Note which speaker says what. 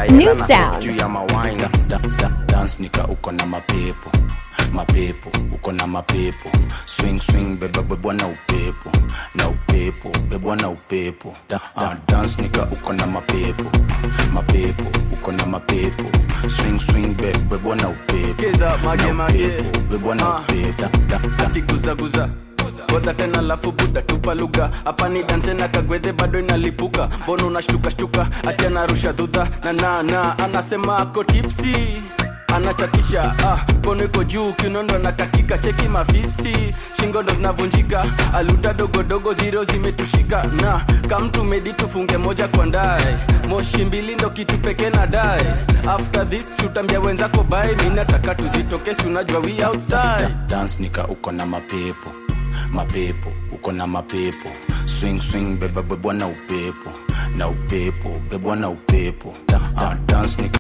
Speaker 1: New
Speaker 2: na
Speaker 1: sound.
Speaker 2: juu ya mawine da, da, dance nika uko na mapepo mapepo uko na mapepo swing swing beba bebwa na upepo na upepo bebwa na upepo da, da, dance nika uko na mapepo mapepo uko na mapepo swing swing be, bebwa na upepo
Speaker 3: Skiza, mage,
Speaker 2: na
Speaker 3: mage.
Speaker 2: upepo bebwa na
Speaker 3: Ah.
Speaker 2: upepo da, da, da.
Speaker 3: ati guzaguza godha tena lafu buda tupa lugha hapa ni danse na kagwedhe bado inalipuka mbono unashtukashtuka ati anarusha dhudha na na na anasema ako tipsi anachatisha ah, kono iko juu kinondo na kakika cheki mafisi shingo ndo zinavunjika aluta dogodogo ziro zimetushika na kamtu medi tufunge moja kwa ndae moshi mbili ndo kitu pekee na dae after this utambia wenzako bae mi nataka tuzitoke si unajua we outside
Speaker 2: dance nika uko na mapepo mapepo uko na mapepo swing swing beba bebwa na upepo na upepo bebwa na upepo da, da, dance nika